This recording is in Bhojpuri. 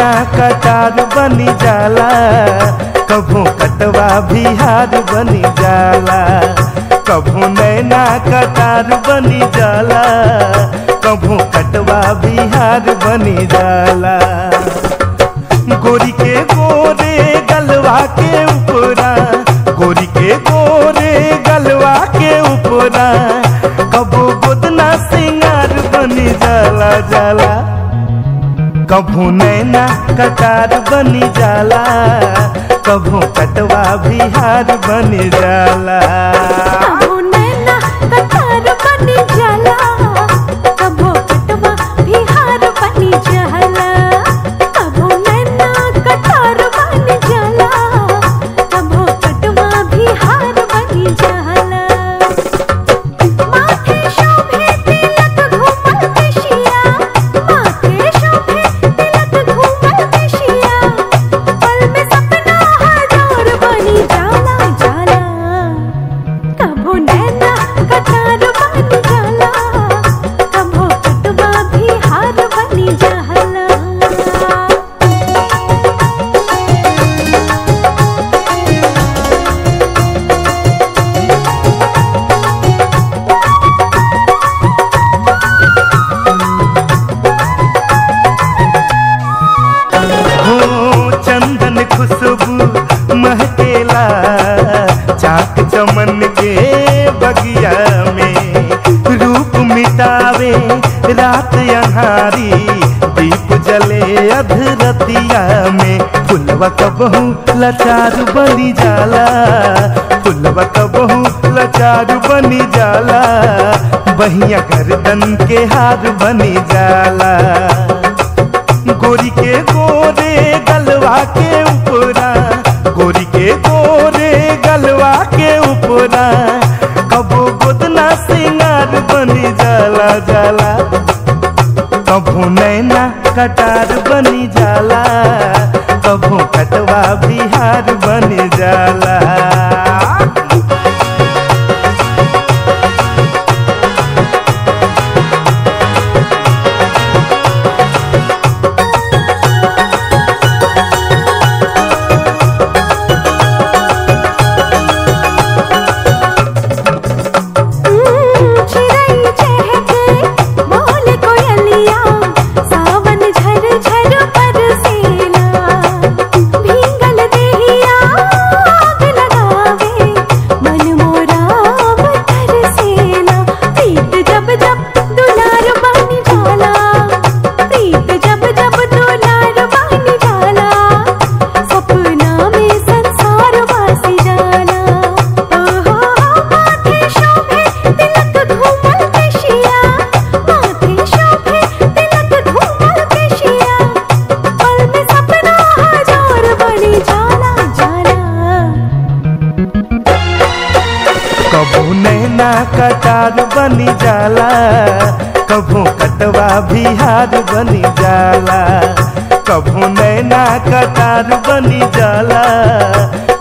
नैना कटार बनी जाला कभू कटवा बिहार बनी जाला कभू नैना कटार बनी जाला कभू कटवा बिहार बनी जाला गोरी के गोरे गलवा के ऊपरा गोरी के गोरे गलवा के ऊपरा कबो गोदना सिंगार बनी जाला जाला कभू नैना कटार बनी जाला कभू कटवा बिहार बनी जाला कबो नैना कतार बनी जाला कबो कटवा बिहार बनी जाला कबो नैना कतार बनी जाला कबो कटवा बिहार बनी जाला माथे शोभे तिलक घूमल केशिया माथे शोभे तिलक घूमल केशिया पल में सपना हजार बनी जाला जाला कबो नैना कतार बनी जाला कबो कटवा बिहार बनी जाला हो चंदन खुशबू महकेला चाक चमन के बगिया में रूप मिटावे रात अनहारी दीप जले अधरतिया में फुलवा कबहू लचार बनी जाला फुलवा कबहू लचार बनी जाला बहिया गर्दन के हार बनी जाला गोरी के गोरे गलवा के ऊपरा गोरी के गोरे गलवा के ऊपरा कबो गोदना सिंगार बनी जाला जाला कबो नैना कटार बनी जाला कबो कटवा बिहार बनी जाला चिड़ै चहके बोल कोयलिया सावन झर झर बरसेला भींगल देहिया आग लगावे मन मोरा तरसेला प्रीत जब जब दुलार बन जाला प्रीत जब जब दुलार बन जाला सपना में संसार वासी जाला ओहो माथे शोभे तिलक घूमल केशिया माथे शोभे तिलक घूमल केशिया पल में सपना हजार बनी जाला जाला कबू नैना कटार बनी जाला कबू कटवा बिहार बनी जाला कबू नैना कटार बनी जाला